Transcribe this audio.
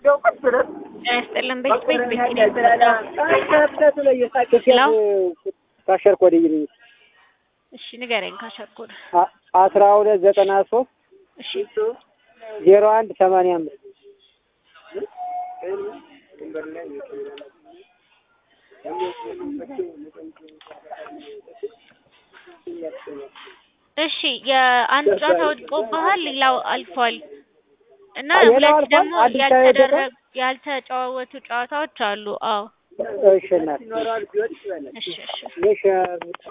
ያስጠላን ቤት ቤት ቤት ካሸር ኮድ ይልኝ እሺ ንገረኝ። ካሸርኩድ አስራ ሁለት ዘጠና ሶስት እሺ ዜሮ አንድ ሰማንያ አምስት እሺ የአንድ ጨዋታ ወድቆብሃል፣ ሌላው አልፏል እና ሌላው ሁለት አልፏል? ደግሞ አዲስ አበባ ያልተደረጉ ያልተጨዋወቱ ጨዋታዎች አሉ። አዎ እሺ እናት እሺ እሺ እሺ